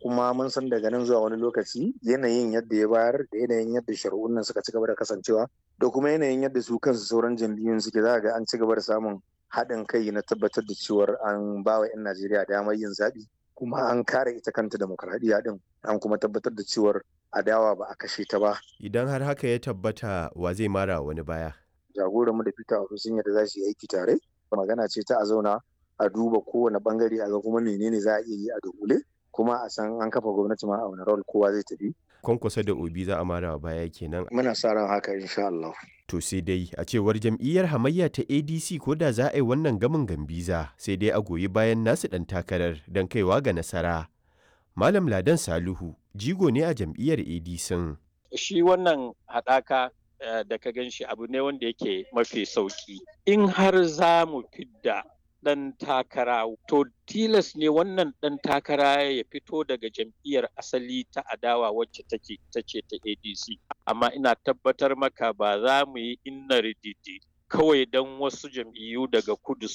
kuma mun san daga nan zuwa wani lokaci yanayin yadda ya bayar da yanayin yadda shari'un nan suka ci gaba da kasancewa da kuma yanayin yadda su kansu sauran jam'iyyun suke za ga an ci gaba da samun haɗin kai na tabbatar da cewar an ba wa 'yan Najeriya damar yin zaɓi kuma an kare ita kanta demokradiyya din an kuma tabbatar da cewar adawa ba a kashe ta ba. Idan har haka ya tabbata wa zai mara wani baya. Jagoranmu da Peter Obi sun yadda za su yi aiki tare. Magana ce ta a zauna a duba kowane bangare a ga kuma menene za a iya yi a dogule kuma a san an kafa gwamnati ma a wani rawar kowa zai tafi. Kwankwasa da Obi za a mara baya kenan. Muna sa ran haka insha Allah. To sai dai a cewar jam'iyyar hamayya ta ADC ko da za a yi wannan gamin gambiza sai dai a goyi bayan nasu ɗan takarar don kaiwa ga nasara. Malam Ladan Saluhu jigo ne a jam'iyyar ADC. Shi wannan haɗaka da ka gan shi abu ne wanda yake mafi sauƙi. In har za mu fidda ɗan takara to tilas ne wannan ɗan takara ya fito daga jam'iyyar asali ta adawa wacce take ta ce ta ADC. Amma ina tabbatar maka ba za mu yi inna rididi kawai don wasu jam'iyyu daga kudu